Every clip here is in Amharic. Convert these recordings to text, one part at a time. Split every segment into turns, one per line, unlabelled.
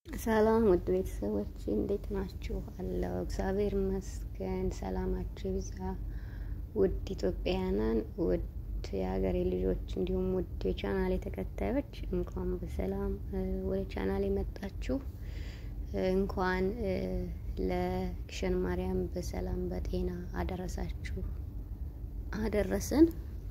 ሰላም ውድ ቤተሰቦች እንዴት ናችሁ? አለው እግዚአብሔር ይመስገን። ሰላማችሁ ይብዛ። ውድ ኢትዮጵያውያንን፣ ውድ የሀገሬ ልጆች እንዲሁም ውድ የቻናሌ ተከታዮች እንኳን በሰላም ወደ ቻናሌ መጣችሁ። እንኳን ለግሸን ማርያም በሰላም በጤና አደረሳችሁ አደረሰን።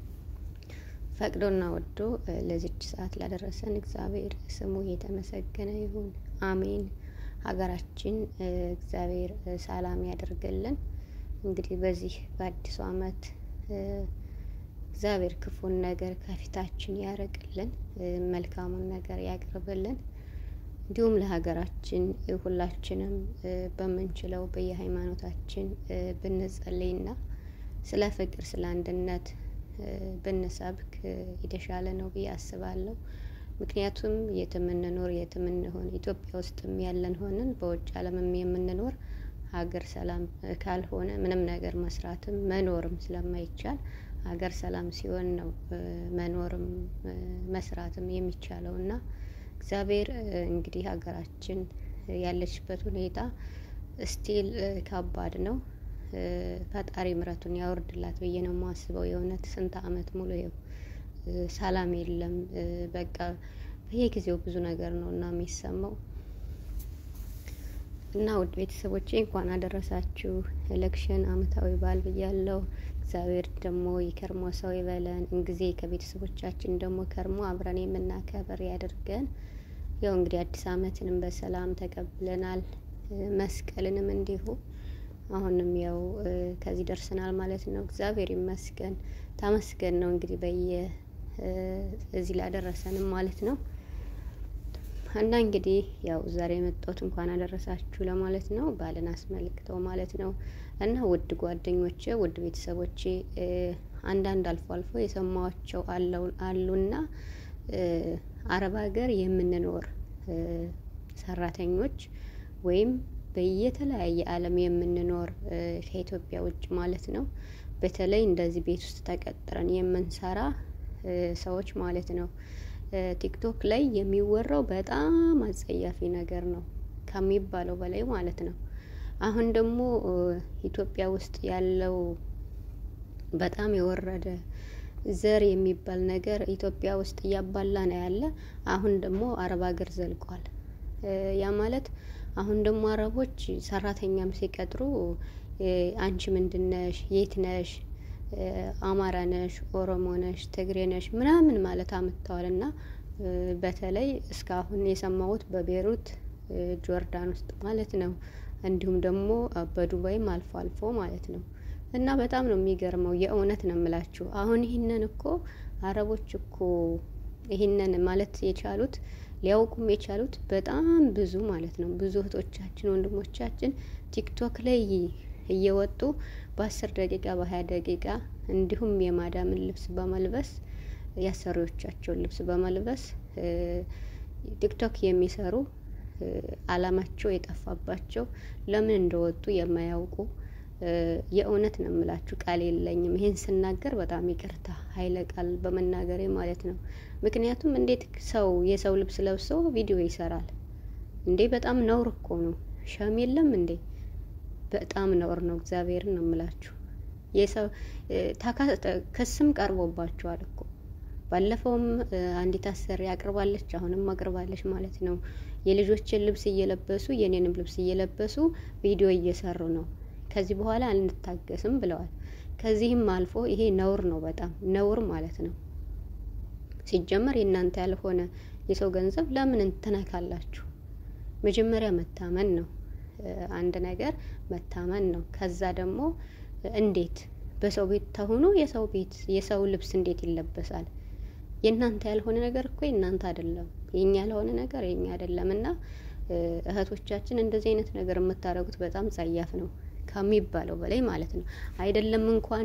ፈቅዶና ወዶ ለዚች ሰዓት ላደረሰን እግዚአብሔር ስሙ የተመሰገነ ይሁን፣ አሜን። ሀገራችን እግዚአብሔር ሰላም ያደርግልን። እንግዲህ በዚህ በአዲሱ ዓመት እግዚአብሔር ክፉን ነገር ከፊታችን ያርቅልን፣ መልካሙን ነገር ያቅርብልን። እንዲሁም ለሀገራችን ሁላችንም በምንችለው በየሃይማኖታችን ብንጸልይና ስለ ፍቅር ስለ አንድነት ብንሰብክ የተሻለ ነው ብዬ አስባለሁ። ምክንያቱም የትም እንኖር የትም እንሆን ኢትዮጵያ ውስጥም ያለን ሆንን በውጭ ዓለምም የምንኖር ሀገር ሰላም ካልሆነ ምንም ነገር መስራትም መኖርም ስለማይቻል ሀገር ሰላም ሲሆን ነው መኖርም መስራትም የሚቻለው እና እግዚአብሔር እንግዲህ ሀገራችን ያለችበት ሁኔታ ስቲል ከባድ ነው። ፈጣሪ ምሕረቱን ያወርድላት ብዬ ነው የማስበው። የእውነት ስንት ዓመት ሙሉ ይኸው ሰላም የለም። በቃ በየጊዜው ብዙ ነገር ነው እና የሚሰማው እና ውድ ቤተሰቦቼ እንኳን አደረሳችሁ ለግሸን ዓመታዊ በዓል ብያለሁ። እግዚአብሔር ደግሞ የከርሞ ሰው ይበለን። እንጊዜ ከቤተሰቦቻችን ደግሞ ከርሞ አብረን የምናከብር ያድርገን። ያው እንግዲህ አዲስ ዓመትንም በሰላም ተቀብለናል። መስቀልንም እንዲሁ አሁንም ያው ከዚህ ደርሰናል ማለት ነው። እግዚአብሔር ይመስገን ተመስገን ነው እንግዲህ በየ እዚህ ላደረሰንም ማለት ነው። እና እንግዲህ ያው ዛሬ የመጣሁት እንኳን አደረሳችሁ ለማለት ነው፣ ባልን አስመልክተው ማለት ነው። እና ውድ ጓደኞቼ፣ ውድ ቤተሰቦቼ አንዳንድ አልፎ አልፎ የሰማኋቸው አሉና አረብ ሀገር የምንኖር ሰራተኞች ወይም በየተለያየ ዓለም የምንኖር ከኢትዮጵያ ውጭ ማለት ነው። በተለይ እንደዚህ ቤት ውስጥ ተቀጥረን የምንሰራ ሰዎች ማለት ነው። ቲክቶክ ላይ የሚወራው በጣም አጸያፊ ነገር ነው ከሚባለው በላይ ማለት ነው። አሁን ደግሞ ኢትዮጵያ ውስጥ ያለው በጣም የወረደ ዘር የሚባል ነገር ኢትዮጵያ ውስጥ እያባላ ነው ያለ። አሁን ደግሞ አረብ ሀገር ዘልቋል። ያ ማለት አሁን ደግሞ አረቦች ሰራተኛም ሲቀጥሩ አንቺ ምንድነሽ? የት ነሽ? አማራ ነሽ? ኦሮሞ ነሽ? ትግሬ ነሽ? ምናምን ማለት አምጥተዋል። እና በተለይ እስካሁን የሰማሁት በቤሩት ጆርዳን ውስጥ ማለት ነው። እንዲሁም ደግሞ በዱባይም አልፎ አልፎ ማለት ነው። እና በጣም ነው የሚገርመው። የእውነት ነው የምላችሁ። አሁን ይህንን እኮ አረቦች እኮ ይህንን ማለት የቻሉት ሊያውቁም የቻሉት በጣም ብዙ ማለት ነው። ብዙ እህቶቻችን ወንድሞቻችን ቲክቶክ ላይ እየወጡ በአስር ደቂቃ በሀያ ደቂቃ እንዲሁም የማዳምን ልብስ በመልበስ የአሰሪዎቻቸውን ልብስ በመልበስ ቲክቶክ የሚሰሩ አላማቸው የጠፋባቸው ለምን እንደወጡ የማያውቁ የእውነት ነው የምላችሁ። ቃል የለኝም ይሄን ስናገር በጣም ይቅርታ ኃይለ ቃል በመናገሬ ማለት ነው። ምክንያቱም እንዴት ሰው የሰው ልብስ ለብሶ ቪዲዮ ይሰራል እንዴ? በጣም ነውር እኮ ነው። ሸም የለም እንዴ? በጣም ነውር ነው። እግዚአብሔርን ነው የምላችሁ። የሰው ክስም ቀርቦባቸዋል እኮ ባለፈውም አንዲት አሰሪ አቅርባለች፣ አሁንም አቅርባለች ማለት ነው። የልጆችን ልብስ እየለበሱ የኔንም ልብስ እየለበሱ ቪዲዮ እየሰሩ ነው ከዚህ በኋላ አንታገስም ብለዋል። ከዚህም አልፎ ይሄ ነውር ነው፣ በጣም ነውር ማለት ነው። ሲጀመር የእናንተ ያልሆነ የሰው ገንዘብ ለምን እንትነካላችሁ? መጀመሪያ መታመን ነው፣ አንድ ነገር መታመን ነው። ከዛ ደግሞ እንዴት በሰው ቤት ተሆኖ የሰው ቤት የሰው ልብስ እንዴት ይለበሳል? የእናንተ ያልሆነ ነገር እኮ የእናንተ አይደለም፣ የኛ ያልሆነ ነገር የኛ አይደለም። እና እህቶቻችን እንደዚህ አይነት ነገር የምታደርጉት በጣም ጸያፍ ነው ከሚባለው በላይ ማለት ነው። አይደለም እንኳን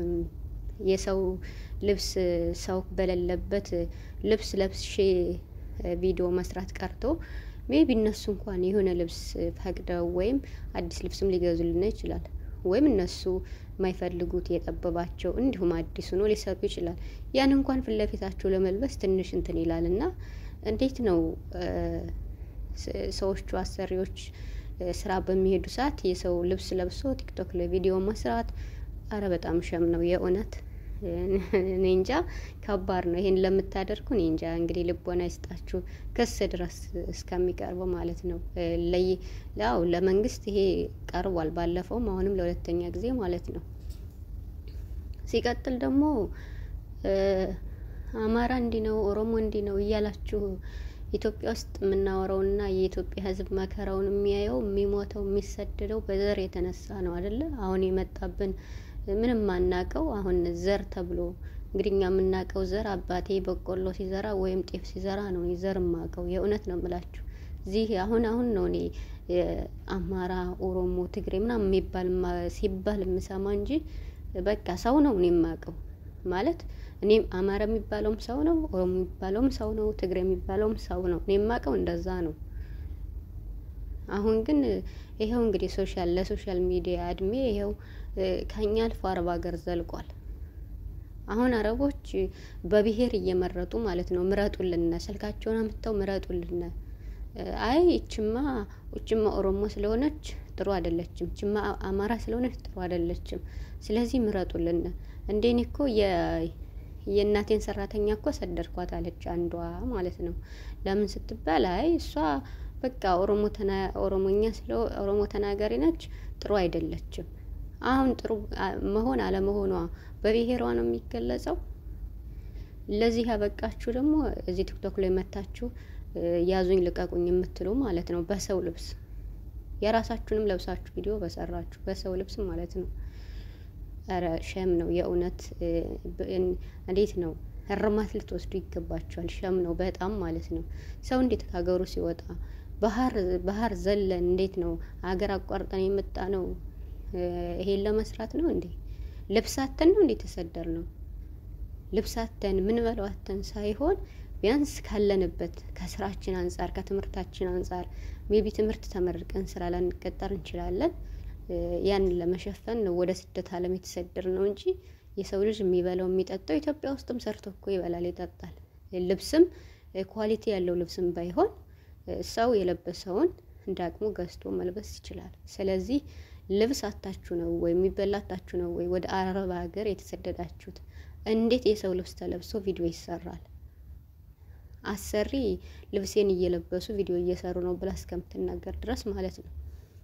የሰው ልብስ ሰው በሌለበት ልብስ ለብሼ ቪዲዮ መስራት ቀርቶ ሜቢ እነሱ እንኳን የሆነ ልብስ ፈቅደው ወይም አዲስ ልብስም ሊገዙልን ይችላል። ወይም እነሱ የማይፈልጉት የጠበባቸው እንዲሁም አዲስ ሆኖ ሊሰጡ ይችላል። ያን እንኳን ፊት ለፊታቸው ለመልበስ ትንሽ እንትን ይላል እና እንዴት ነው ሰዎቹ አሰሪዎች ስራ በሚሄዱ ሰዓት የሰው ልብስ ለብሶ ቲክቶክ ላይ ቪዲዮ መስራት፣ አረ በጣም ሸም ነው የእውነት። እኔ እንጃ ከባድ ነው። ይሄን ለምታደርጉ እኔ እንጃ እንግዲህ ልቦና ይስጣችሁ፣ ክስ ድረስ እስከሚቀርበው ማለት ነው። ለይ ያው ለመንግስት ይሄ ቀርቧል፣ ባለፈውም አሁንም ለሁለተኛ ጊዜ ማለት ነው። ሲቀጥል ደግሞ አማራ እንዲህ ነው፣ ኦሮሞ እንዲህ ነው እያላችሁ ኢትዮጵያ ውስጥ የምናወራውና የኢትዮጵያ ሕዝብ መከራውን የሚያየው የሚሞተው የሚሰደደው በዘር የተነሳ ነው አይደለ? አሁን የመጣብን ምንም ማናቀው አሁን ዘር ተብሎ እንግዲህ እኛ የምናውቀው ዘር አባቴ በቆሎ ሲዘራ ወይም ጤፍ ሲዘራ ነው ዘር የማውቀው። የእውነት ነው የምላችሁ። እዚህ አሁን አሁን ነው እኔ አማራ፣ ኦሮሞ፣ ትግሬ ምናምን የሚባል ሲባል የምሰማ እንጂ በቃ ሰው ነው እኔ የማውቀው ማለት እኔም አማራ የሚባለውም ሰው ነው፣ ኦሮሞ የሚባለውም ሰው ነው፣ ትግሬ የሚባለውም ሰው ነው። እኔ የማውቀው እንደዛ ነው። አሁን ግን ይኸው እንግዲህ ሶሻል ለሶሻል ሚዲያ እድሜ ይኸው ከኛ አልፎ አረብ ሀገር ዘልቋል። አሁን አረቦች በብሔር እየመረጡ ማለት ነው ምረጡልን፣ ስልካቸውን አምጥተው ምረጡልን። አይ እችማ እችማ ኦሮሞ ስለሆነች ጥሩ አይደለችም፣ እችማ አማራ ስለሆነች ጥሩ አይደለችም፣ ስለዚህ ምረጡልን። እንዴኔ እኮ የእናቴን ሰራተኛ እኮ ሰደድኳት አለች አንዷ ማለት ነው። ለምን ስትባል አይ እሷ በቃ ኦሮሞ ኦሮሞኛ ስለ ኦሮሞ ተናጋሪ ነች፣ ጥሩ አይደለችም። አሁን ጥሩ መሆን አለመሆኗ በብሔሯ ነው የሚገለጸው። ለዚህ ያበቃችሁ ደግሞ እዚህ ቲክቶክ ላይ መታችሁ ያዙኝ ልቀቁኝ የምትሉ ማለት ነው። በሰው ልብስ የራሳችሁንም ለብሳችሁ ቪዲዮ በሰራችሁ በሰው ልብስ ማለት ነው። ኧረ ሸም ነው የእውነት። እንዴት ነው እርማት ልትወስዱ ይገባችኋል። ሸም ነው በጣም ማለት ነው። ሰው እንዴት ከሀገሩ ሲወጣ ባህር ባህር ዘለን እንዴት ነው ሀገር አቋርጠን የመጣ ነው ይሄን ለመስራት ነው እንዴ? ልብሳተን ነው እንዴ ተሰደር ነው ልብሳተን ምን በለዋተን ሳይሆን ቢያንስ ካለንበት ከስራችን አንጻር ከትምህርታችን አንጻር ሜቢ ትምህርት ተመርቀን ስራ ላንቀጠር እንችላለን። ያንን ለመሸፈን ነው ወደ ስደት ዓለም የተሰደር ነው እንጂ የሰው ልጅ የሚበላው የሚጠጣው ኢትዮጵያ ውስጥም ሰርቶ እኮ ይበላል ይጠጣል። ልብስም ኳሊቲ ያለው ልብስም ባይሆን ሰው የለበሰውን እንደ አቅሙ ገዝቶ መልበስ ይችላል። ስለዚህ ልብስ አታችሁ ነው ወይ የሚበላ አታችሁ ነው ወይ ወደ አረብ ሀገር የተሰደዳችሁት? እንዴት የሰው ልብስ ተለብሶ ቪዲዮ ይሰራል? አሰሪ ልብሴን እየለበሱ ቪዲዮ እየሰሩ ነው ብላ እስከምትናገር ድረስ ማለት ነው።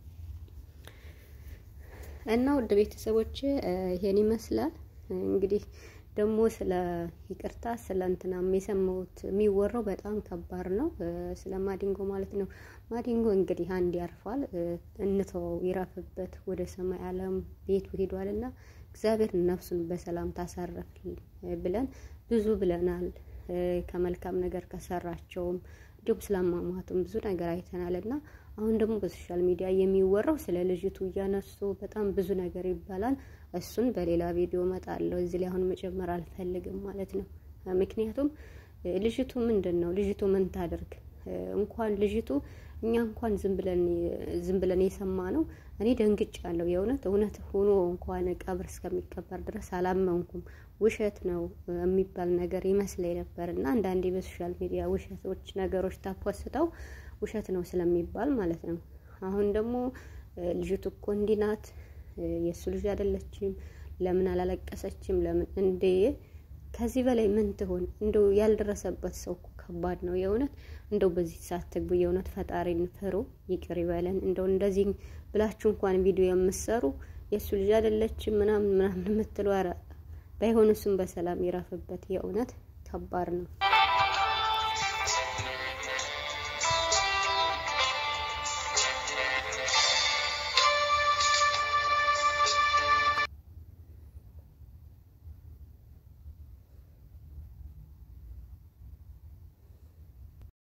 እና ውድ ቤተሰቦች ይሄን ይመስላል እንግዲህ ደግሞ ስለ ይቅርታ ስለ እንትናም የሰማሁት የሚወራው በጣም ከባድ ነው። ስለ ማዲንጎ ማለት ነው። ማዲንጎ እንግዲህ አንድ ያርፏል፣ እንተወው ይረፍበት፣ ወደ ሰማይ ዓለም ቤቱ ሄዷል እና እግዚአብሔር ነፍሱን በሰላም ታሳረፍ ብለን ብዙ ብለናል። ከመልካም ነገር ከሰራቸውም እንዲሁም ስለማማቱም ብዙ ነገር አይተናል እና አሁን ደግሞ በሶሻል ሚዲያ የሚወራው ስለ ልጅቱ እያነሱ በጣም ብዙ ነገር ይባላል። እሱን በሌላ ቪዲዮ እመጣለሁ። እዚህ ላይ አሁን መጨመር አልፈልግም ማለት ነው። ምክንያቱም ልጅቱ ምንድን ነው ልጅቱ ምን ታደርግ እንኳን ልጅቱ እኛ እንኳን ዝም ብለን ዝም ብለን የሰማ ነው። እኔ ደንግጫለሁ። የእውነት እውነት ሆኖ እንኳን ቀብር እስከሚቀበር ድረስ አላመንኩም። ውሸት ነው የሚባል ነገር ይመስለኝ ነበር እና አንዳንዴ በሶሻል ሚዲያ ውሸቶች ነገሮች ታፖስተው ውሸት ነው ስለሚባል ማለት ነው። አሁን ደግሞ ልጅቱ እኮ እንዲህ ናት፣ የእሱ ልጅ አይደለችም፣ ለምን አላለቀሰችም? ለምን እንዴ! ከዚህ በላይ ምን ትሆን? እንደው ያልደረሰበት ሰው እኮ ከባድ ነው የእውነት። እንደው በዚህ ሰዓት ትግቡ። የእውነት ፈጣሪን ፍሩ፣ ይቅር ይበለን። እንደው እንደዚህ ብላችሁ እንኳን ቪዲዮ የምትሰሩ የእሱ ልጅ አይደለችም ምናምን ምናምን የምትሉ ኧረ ባይሆን እሱም በሰላም ይረፍበት። የእውነት ከባድ ነው።